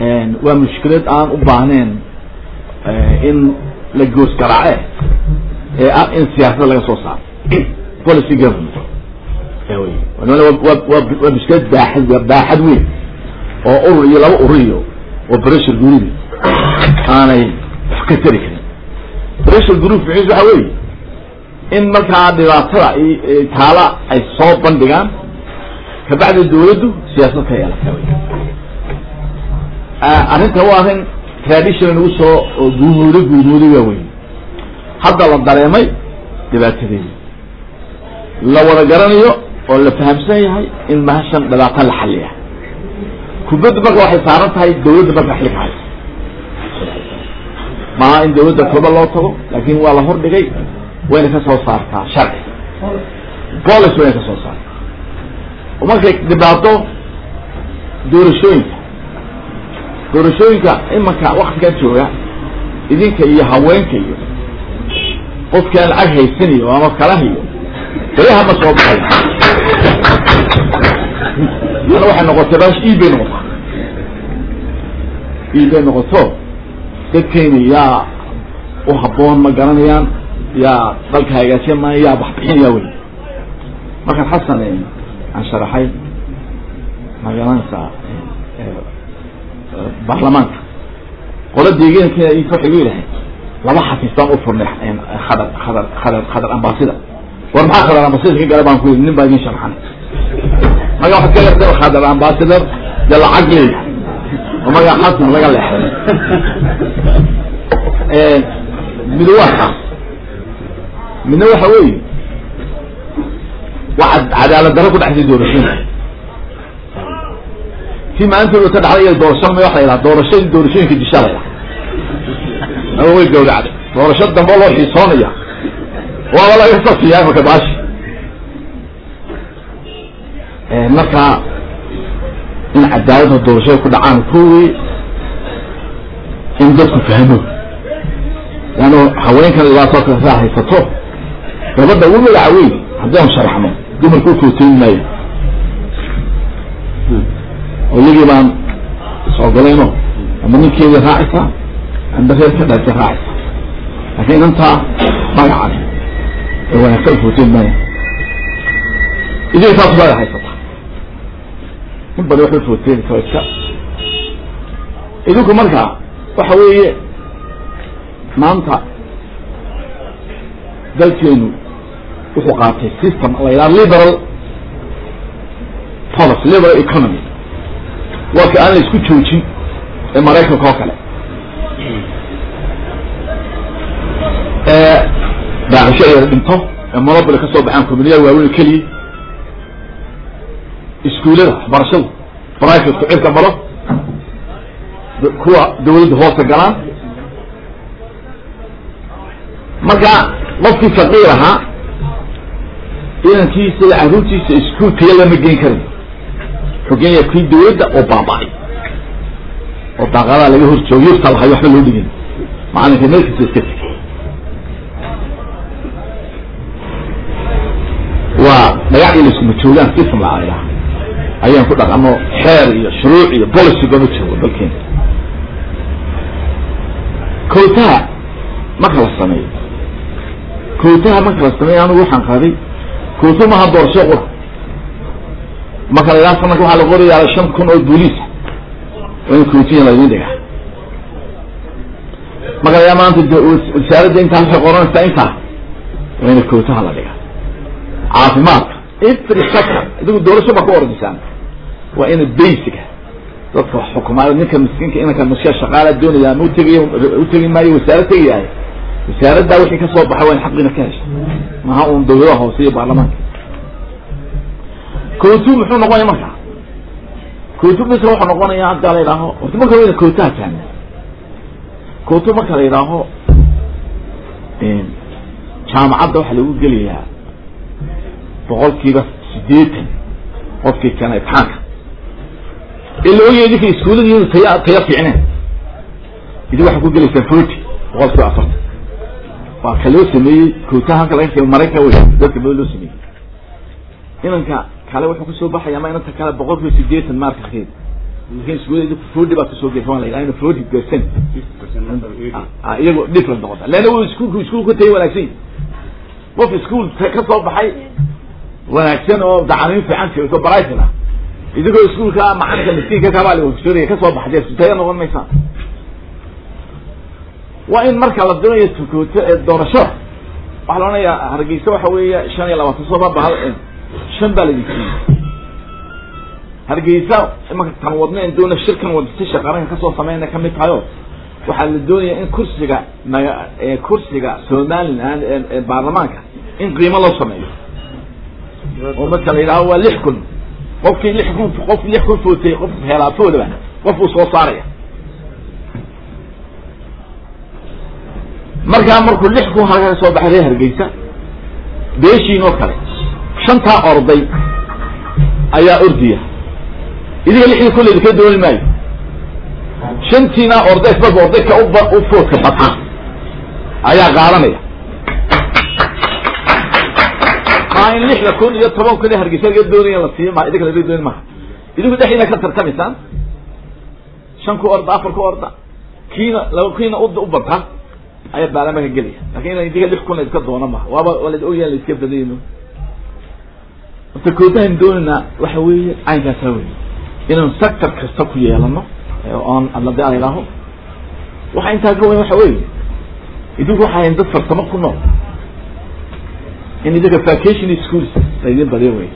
waa mushkilad aan u baahnayn in la goos garaace ee ah in siyaasada laga soo saaro policy government waa mushkilad baaxad baaxad weyn oo urur iyo laba urur iyo oo pressure guridi aanay wax ka tari karin pressure group ficiis waxa weeye in markaa dhibaatada taala ay soo bandhigaan kabacdi dawladdu siyaasad ka yeelata wy arrinta waa arrin tradition nagu soo guumooday guumooday waa wey hadda la dareemay dhibaatadeedi la wada garanayo oo la fahamsan yahay in mahashan dhibaata la xaliya kubaddu marka waxay saaran tahay dawladda marka xilka haysa maaha in dawladda toba loo tago laakin waa la hordhigay wayna ka soo saartaa sharci policy wayna ka soo saartaa oo markay dhibaato doorashooyinka doorashooyinka imanka waktigan jooga idinka iyo haweenka iyo qofkaan lacag haysanayo ama kalaha iyo beriyaha ma soo baxay ana waxay noqotay bash e bay noqotaa e bay noqoto dadkeyni yaa u haboon ma garanayaan yaa dalka hagaasiya maayo yaa waxbixinaya wey markaan xasan aan sharaxay magaranaysaa baarlamaanka qola deegaanka waxay gu yidhahay laba xafiis baan u furnay khadar khadar khadar khadar ambasida war maxaa khadar ambasida ka gala baan ku yidhi nin baa idin sharxan maga waxaad ka leexday khadar ambassador dee lacag leeya oo maga xasan laga leexday mid waa kaas midna waxa weeye waxaad cadaalad daro ku dhexday doorashooyinka si maantooda ka dhacday doorasho ma waxa la yidhaha doorasho doorashooyinka disha la yidhaha ama way gawracday doorasho dambe loo xiisoonaya waaba laga safiyaa imaka baashi marka in cadaaladda doorashada ku dhacaan kuwii in dadku fahmo leanno haweenkan dhibaatoo kale saa haysato gabadha ugu magaca weyn haddii aan sharaxno dumarku ukooteyn maayo oo iyagii baan is-ogolayno ama ninkeedii raacaysaa amba reer ka dhaltay raacaysa laakiin inantaa magacan ee wanaagsan ukooteyn maayo idinka saas baa haysataa in badan waxba footeynaysa waa iska idinku marka waxa weeye maanta dalkeenu wuxuu qaatay system la yidhaha liberal policy liberal economy waa ka aan la isku joojin ee maraykanka oo kale daaqisho yar dhinto ee monopoly ka soo baxaan communiya waaweyn keliya iskuullada waxbarashada privatku cirka maro kuwa dawladda hoosta galaan marka qofkii faqiir ahaa inankiisa iyo carruurtiisa iskuul kaya lama geyn karin xogenya kii dawladda oo baaba-ay oo daaqadaa laga hor joogo yurta lahay waxba loo dhigin macalinka meelkiisa iska tegay waa dhagaxii la iskuma joogaan system la aylaha ayaan ku dhaqano xeer iyo shuruuc iyo policy gama joogo dalkeena kowtaha marka la sameeyo kowtaha marka la sameeyo anigu waxaan qaaday kowto maha doorasho qura marka la yidhaha sanadka waxaa la qorayaa shan kun oo booliisa waa in kowtiya laydin dhigaa marka la yidhaha maanta wasaaradda intaa waxay qoranaysaa intaa waa ina kowtaha la dhigaa caafimaadka every sector idigu doorasho baa ka ordisaan waa ina basica dadka wax xukumaayo ninka miskiinka inanka miska shaqaala doonaya ma utegi utegi maayo wasaarad tegayahay wasaaraddaa wixii kasoo baxa waa in xaqiina ka hesha maha un dawladaha hoose iyo baarlamaanka kootu muxuu noqonaya marka kootu misra wuxuu noqonaya hadda la yidhaaho horta marka wayna kootaha fahna kootu marka la yidhaaho jaamacadda waxaa lagu gelayaa boqol kiiba sideetan qofkii keena imtixaanka ee la ogaya idinka iskuullada iyadu taya taya fiicneen idi waxaa ku gelaysaan forty boqol kiiba afartan waa ka loo sameeyey kootaha halka laga keeno maraykan wey dadka mada loo sameeyey inanka kale wuxuu kusoo baxaya ama inanta kale boqol kiiba sideetan markaskeeda lakin iskuulada forty baa kasoo geysa waa la yidhaha ina forty percent iyago different noqota leanna w iskuulku iskuulku tay wanaagsan yi qof iskuol ka soo baxay wanaagsan oo dacaniin fiican jirto brighton ah idigoo iskuulka macalinka miskiinka kabaali victoria kasoo baxday isutaya noqon maysaan waa in marka la doonayo tukooto ee doorashada waxaa la odhanayaa hargeysa waxa weeya shan iyo labaatan soba bahal shan baa laidin siiyey hargeysa imanka tan wadna en doona shirkan wadasisha qaranka kasoo sameyna kamid tahayo waxaa la doonaya in kursiga maga kursiga somaliland ee baarlamaanka in qiimo loo sameeyo oo marka la yidhaaho waa lix kun qofkii lix kun qof lix kun footay qof heelaafoodaba qof uu soo saaraya markaa markuu lix kun halka ka soo baxay reer hargeysa beeshiin oo kale shantaa orday ayaa ordiya idiga lixdii kun laydinka dooni maayo shantiina orday ismarka orday ka uba u foodka bata ayaa qaadanaya maa in lixda kun iyo toban kun ee hargeysa laga doonaya la siiyo ma idinka laga dooni maha idinku dhexdiina ka tartamaysaan shan ku orda afar ku orda kiina laba kiina u u bata ayaa baarlamaanka gelaya lakin ina idinka lix kun laydka doono maha waaba waa la ogyaha layska badayno horta kootahan doonayna waxa weeye caynkaasa wey inaan sector kasta ku yeelano oon adlade a idhaaho waxa intaa ka weyn waxa weeye idinku waxaa hayn dad farsamo ku nool in idinka vacation schools laydin badiyo wey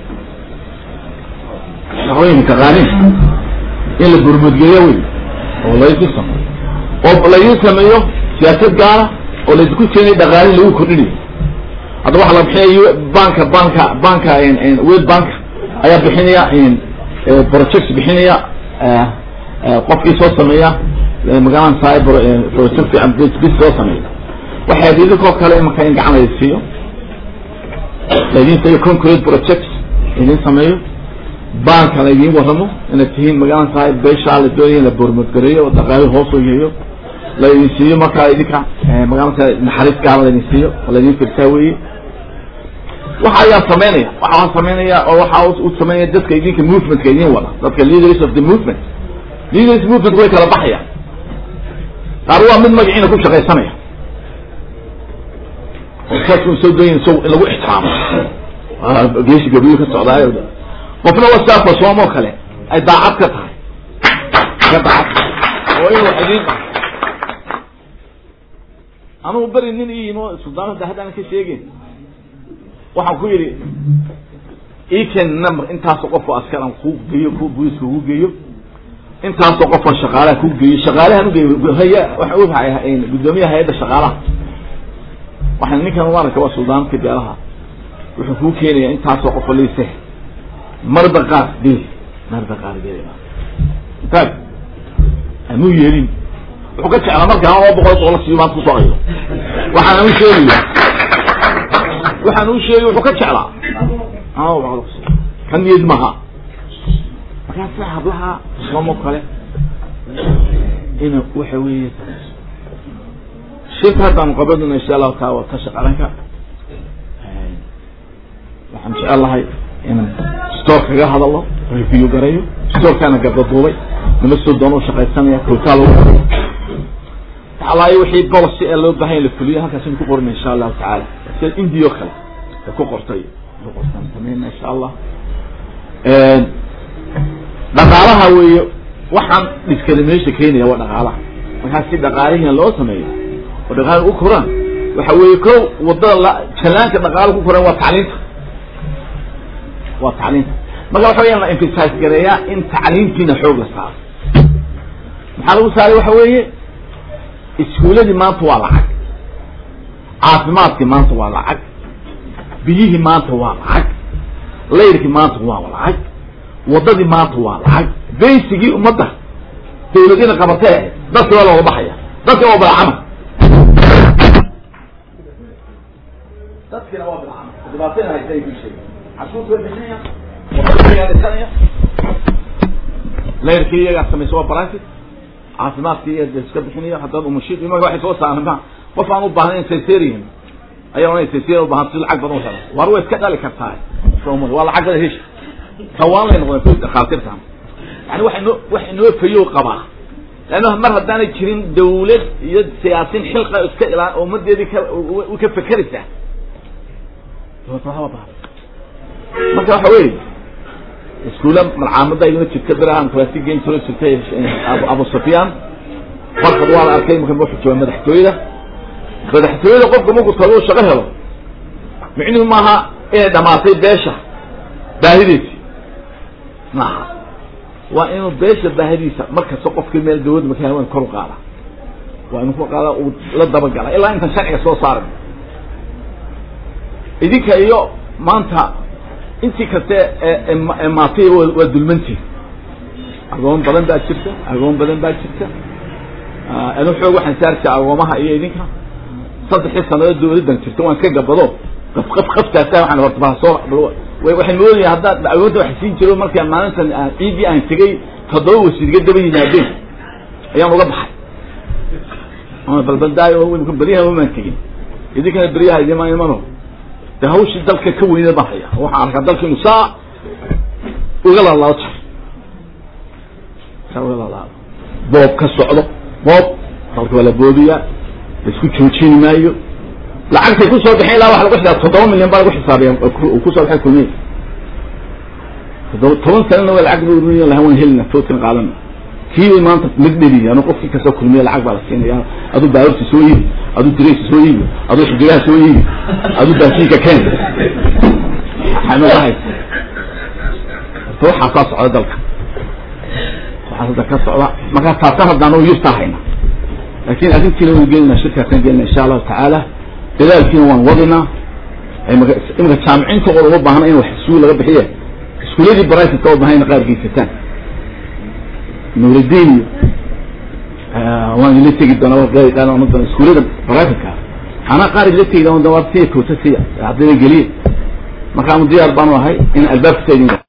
shaqooyinka taqaanin in la burmudgeeyo wey oo laydin sameyo oo laydin sameeyo siyaasad gaara oo laydinku keenayo dhaqaalin lagu kordhinayo hadda waxaa la bixinaya banka banka banka world bank ayaa bixinaya project bixinaya qofkii soo sameeya magalaan sahay project bis soo sameeya waxay idinkoo kale imaka in gacan laydin siiyo laydin siiyo concrete project idin sameeyo banka laydin waramo inaad tihiin magaalan sahay beeshaa la doonaya in la bormodgareeyo oo dhaqaali hoos oo yeeyo laydin siiyo markaa idinka magaalan sahay naxariis gaara laydin siiyo oo laydin firtaa weeye waxa ayaa sameynaya waxa sameynaya oo waxa u sameynaya dadka idinka movementka idin wada dadka leaders of the movement leaders movement way kala baxayaan qaar waa mid magaciina ku shaqaysanaya oo saas soo doyin so in lagu ixtiraamo geesi gabriyo ka socdaayo qofna waa sidaa fasoomoo kale ay daacad ka tahay ka daacad oo in wax idin anugu beri nin i yimo suldaanada haddaan ka sheegin waxaan ku yidhi eken number intaasoo qofoo askaran ku geeyo ku booliska ku geeyo intaasoo qofoo shaqaalaha ku geeyo shaqaalahan ugeeyo haya waxa u rahay guddoomiyaha hay-adda shaqaalaha waxaan ninkan maaraka waa suldaanka beelaha wuxuu kuu keenaya intaasoo qofoo liise marba qaar geli marba qaar geli intaag amuu yeelin wuxuu ka jeclaa markaa laba boqol boqol siiyo maanta kusoo hayo waxaan u sheegaya waxaan u sheegay wuxuu ka jeclaa ka niyad maha markaasa hablaha somo kale ina waxa weeye shirka haddaan qabaduna insha allahu taala waa tasha qaranka waxaan jecel lahay inaan store kaga hadalo review garayo storekaana gardaduubay nima soo doona ushaqaysanaya kotaa lagu alaayo wixii policy ee loo bahan ya la fuliyo halkaasaynu ku qorina insha allahu tacaala sida india o kale ku qortay ku qortaan sameyna insha allah dhaqaalaha weeye waxaan discrimination keenaya waa dhaqaalaha markaa si dhaqaalihiina loo sameeyo oo dhaqaali u koraan waxa weeye ko wadada la jalaanka dhaqaala ku koraan waa tacliinta waa tacliinta marka waxa weya la emphasize gareeyaa in tacliintiina xoog la saaro maxaa lagu saaray waxa weeye iskuuladii maanta waa lacag caafimaadkii maanta waa lacag biyihii maanta waa lacag layrkii maanta waa lacag wadadii maanta waa lacag baysigii ummadda dawladina qabatee dadki waa looga baxaya dadkina waa bilacama dadkina waa bilacama dhibaatayna haysa ku sheeg cashuurta way bixinaya wadadaisanaya layrkii iyagaa samaysa waa private caafimaadkii iyo iska bixinayo haddaba umashiid imaga waxay soo saaran ma qof aan u baahnayn sesarian ayaa ohanay sesarian ubaahan si lacag badan u helo war way iska dhali kartaa waa lacag badan hesha kawaan lay noqdeen dhakhaatiirtan yani waxa inoo wax inoo fayow qabaa leanna mar haddaanay jirin dawlad iyo siyaasin xilqa iska ilaa ummadeedii ka u ka fekeraysaa marka waxa weeye iskuula malcaamada iguna jirta berahan kalaasi gen jiro jirtay abu sufyaan farkad waa la arkay marka wuxuu jooga madaxtooyada madaxtooyada qofka markuu tago shaqo helo micnuhu maaha inay dhamaatay beesha baahideesi maaha waa inuu beesha baahidiisa markasta qofkii meel dawlad marka waa in kor u qaada waa inu ku qaada uu la dabagala ilaa intaan sharciga soo saaran idinka iyo maanta intii kaste ee maatay waa dulmantiin agoon badan baa jirta agoon badan baa jirta anu xoog waxaan saarta agoomaha iyo idinka saddexii sanadood dawladdan jirta waan ka gabado qaf qaf qaftaasa waxaan horta baa soo waxay moodaya haddaad agoonta wax siin jiro markaa maalintan ciidii aan tegay toddoba wasiir iga daba yimaadeen ayaan uga baxay balbaldaayo beryaha umaan tegin idinkana beryaha idima imano de hawshii dalka ka weyna baan haya waxaan arkaa dalka inu saa uga lalaado jar saa uga lalaado boob ka socdo boob dalka waa la boobiyaa laisku joojini maayo lacagtay kusoo baxeen ilaa waxa lagu xisaab toddoba milyan baa lagu xisaabiya kusoo baxay kulmiya toddoba toban sanana waa lacag bu laha waan helina toodkan qaadana kiibay maanta magdheli anu qofkii kasta kulmiya lacag baa la siinaya aduu baaburta soo iibi aduu direysa soo iibi aduu xidigaha soo iibi aduu baasiinka keen xamadahay horta waxaasaa socda dalka waxaas hadda ka socda markaa taasa haddaan u yurtaa hayna laakin arrintiina waan gelinaa shirkaasaan gelina insha allahu tacaala dadaalkiina waan wadinaa imika jaamiciinta oo uma baahna in wax iskuul laga bixiye iskuuladii brivatka oo bahan ina qaar geysataan nuuradin iyo waan ila tegi doonaa iskuulada brivatka anaa qaar ila tegi doona waa siya koota siya ardayda geliya marka anu diyaar baanu ahay in albaabka